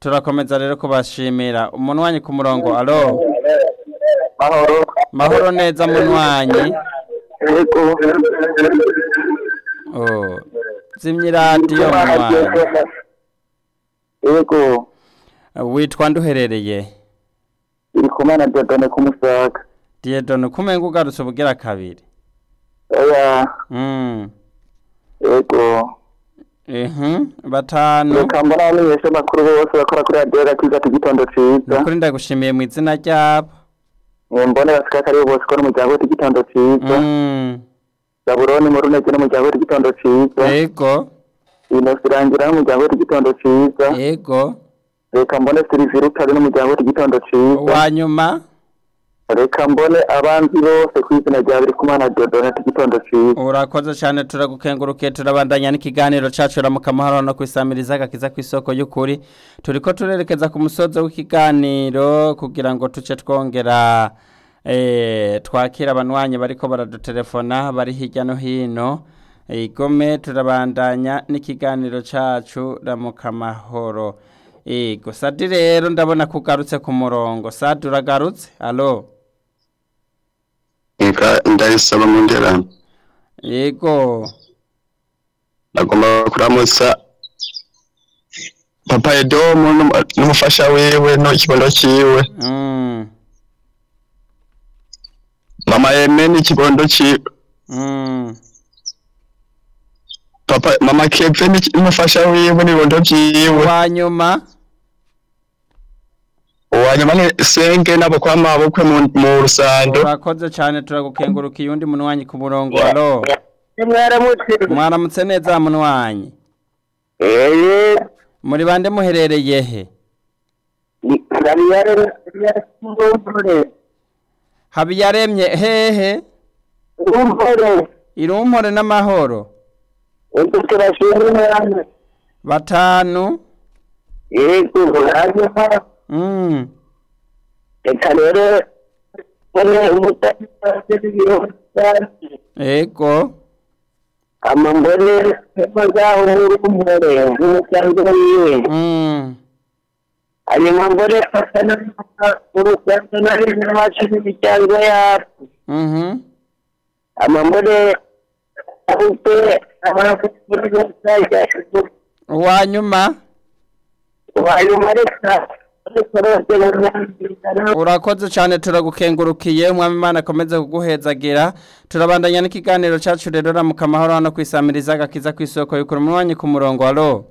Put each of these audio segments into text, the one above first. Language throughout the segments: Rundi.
turakomeza rero kubashimira umunwanyi ku murongo alo mahoro mahoro neza munwanyi yego oh. zimya iradiyo munwanyi yego witwa nduherereye iri kumwe na dodone kumusaga diedone kumenga ugarutse ubugira kabiri oya mm. yego Mhm, batanu reka mbona abamenyesha amakuru bose bakora kuri radiyo gakiza igitondo ciza nukuri ndagushimiye mu izina ryabo Eh, mbone basika karibu bose ko n'umuryango w'iki gitondo ciza Mm, zaburoni muri unege n'umuryango w'iki gitondo ciza yego inosi irangira n'umuryango w'iki gitondo ciza yego reka mbone siliviri utari n'umuryango w'iki gitondo ciza uwanyuma reka mbone abanzi bose ku izina rya biri kumwe na dodone igitondo ciza urakoze cyane turagukengurukiye turabandanya n'ikiganiro cacu ramuka amahoro no kwisamiriza agakiza ku isoko y'ukuri turiko turerekeza ku musozo w'ikiganiro kugira ngo tuce twongera eh, twakira abanywanyi bariko baradutelefona bari hirya no hino igome turabandanya n'ikiganiro cacu ramuka amahoro ego sadi rero ndabona kugarutse ku murongo sadi uragarutse alo Nka ndayisaba mu nderano yego nagomba kuramutsa papa edomu n'umu- n'umufasha wiwe no ikibondo ciwe mm. mama eme n'ikibondo ciwe Mm. papa mama keve n'iki- n'umufasha wiwe n'ibibondo vyiwe wanyuma uwanyuma ni senge nabo kwa mabukwe mu, mu rusando urakoze cyane turagukengurukiye undi munwanyi ku murongo alo mwaramutse mwaramutse neza munwanyi eee muri bande muherereye he ndabiyare ndabiyare habiyaremye hehe umpore irumpore n'amahoro ese turashimye hano batanu yego hanyuma mm. reka rero mbone umutasi w'ibiro ego ama mbone hema zaho muri umpore n'umuryango wiwe mm. hanyuma mbone fatana urugendo nari n'abacu n'imiryango yacu mhm ama mbone ahubwe abafite bazajya uwanyuma hanyuma reka ariko rwose bamwandikana urakoze cyane turagukengurukiye umwami imana akomeze kuguhezagira turabandanya n'ikiganiro cyacu rero ramuka amahoro hano kwisamiriza agakiza ku isoko yukura umunwanyi ku murongo alo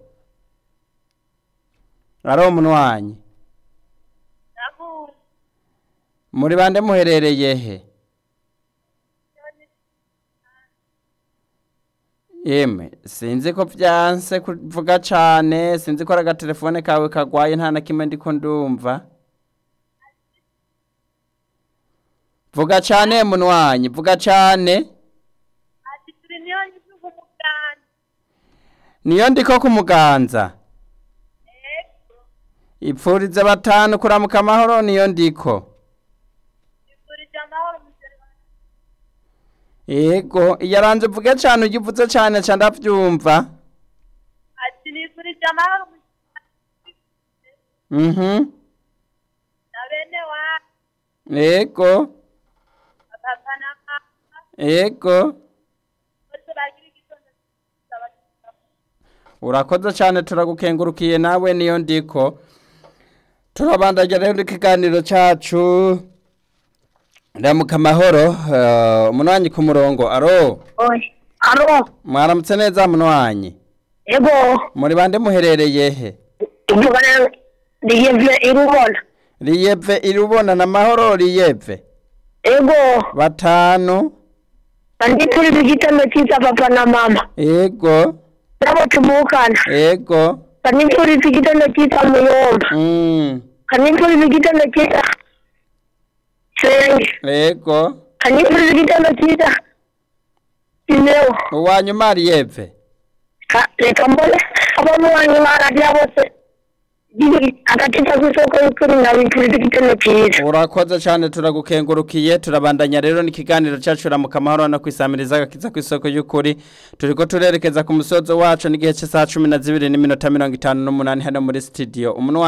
alo umunwanyi muri bande muherereye he yemwe sinzi ko byanse kuvuga cyane sinzi ko ari agatelefone kawe kagwaye nta na kimwe ndiko ndumva vuga cyane munwanyi vuga cyane ati turi niyo nyivuga umuganda niyo ndiko ku muganza ipfurize batanu kuramuka amahoro niyo ndiko turi amahoro mugeni wanjye yego yaranze uvuge cyane ugivuze cyane ca ndavyumva ati nifurije amahoro mhm na bene wanyu yego papa na mama yego bose bagira igitondo cyiza bagira urakoze cyane turagukengurukiye nawe niyo ndiko turabandanya rero ikiganiro cyacu ramuka amahoro eh, umunwanyi ku murongo aro oye aro mwaramutse neza munwanyi ego muri bande muherereye he uvugana riyevye irubona riyeve irubona na mahoro riyeve ego batanu kandi turi mu gitondo cyiza papa na mama ego nabo tuvukana ego kandi turi mu gitondo cyiza muyomba mm, kandi turi mu gitondo cyiza senge ego kandi turi mu gitondo cyiza imewo uwanyuma riyeve reka mbone abamuwanyi bararya bose agakiza k'isoko y'ukuri ndabifuriza igitondo cyiza urakoze cyane turagukengurukiye turabandanya rero n'ikiganiro cyacu ramuka amahoro no kwisamiriza agakiza ku isoko y'ukuri turiko turerekeza ku musozo wacu n'igihe cy'isaha cumi na zibiri n'iminota mirongo itanu n'umunani hano muri studio umunwa